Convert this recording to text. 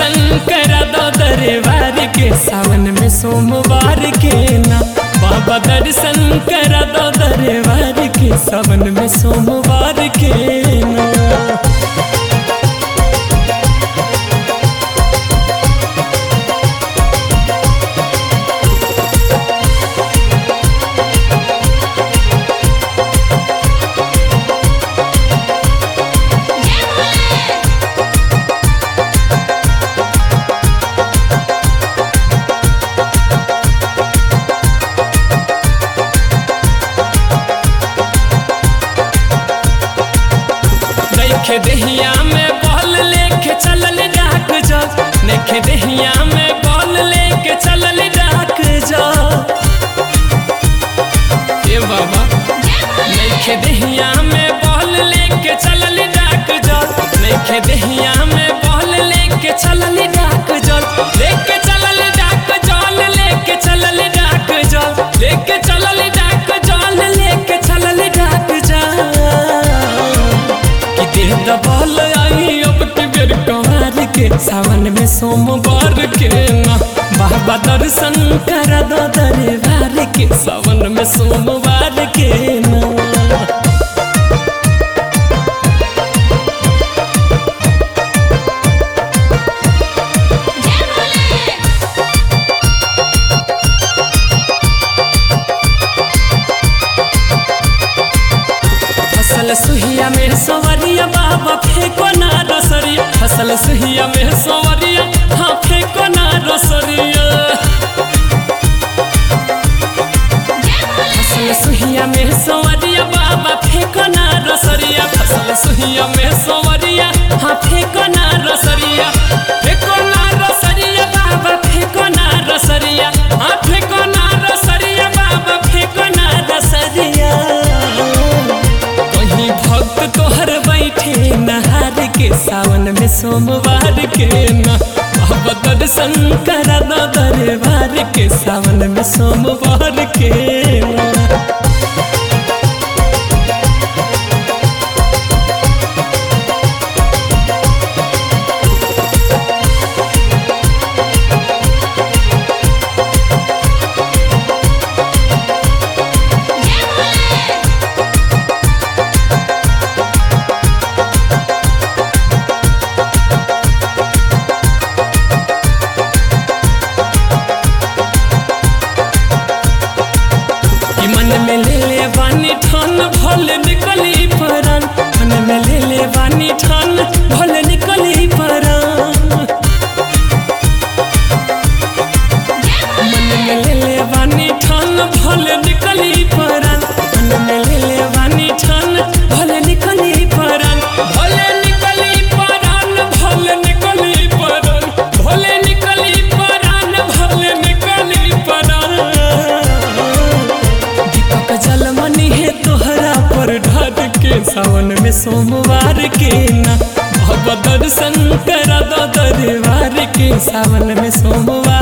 दर्शन करा दो दरबार के सावन में सोमवार के ना बाबा दर्शन करा दो दरबार के सावन में सोमवार के ना देखे दहिया में बॉल लेके चलल डाक जा देखे दहिया में बॉल लेके चलल डाक जा ए बाबा देखे दहिया में बॉल लेके चलल डाक जा देखे दहिया में बॉल लेके चलल डाक जा लेके चलल डाक जल लेके चलल डाक जा लेके चलल डाक जल लेके चलल डाक जा कि देह दबाल आई अब के बेर कवार के सावन में सोमवार के ना बाबा दर्शन कर दो दरबार के सावन में सोमवार के ना फसल सुहिया में सवरिया बाबा फेंको ना रसरिया फसल सुहिया में सवरिया हाँ फेंको ना रसरिया फसल सुहिया में सवरिया बाबा फेंको ना रसरिया फसल सुहिया में सवरिया हाँ फेंको ना रसरिया फेंको ना रसरिया बाबा फेंको ना रसरिया हाँ फेंको ना रसरिया बाबा फेंको ना रसरिया कहीं भक्त तोहर बैठे नहार के सावन में सोमवार के ना अब दर्शन करा दो दरबार के सावन में सोमवार के ना कि मन में ले ले बानी ठान भल निकली परान मन में ले ले बानी ठान भल निकली परान मन में ले ले बानी ठान भल निकली परान मन में ले ले बानी ठान भल निकली परान भले निकली परान भल निकली परान भले निकली परान भल निकली परान दीपक जलमनी है तोहरा पर ढाद के सावन में सोमवार के ना भगवत दर्शन करा दो दरबार के सावन में सोमवार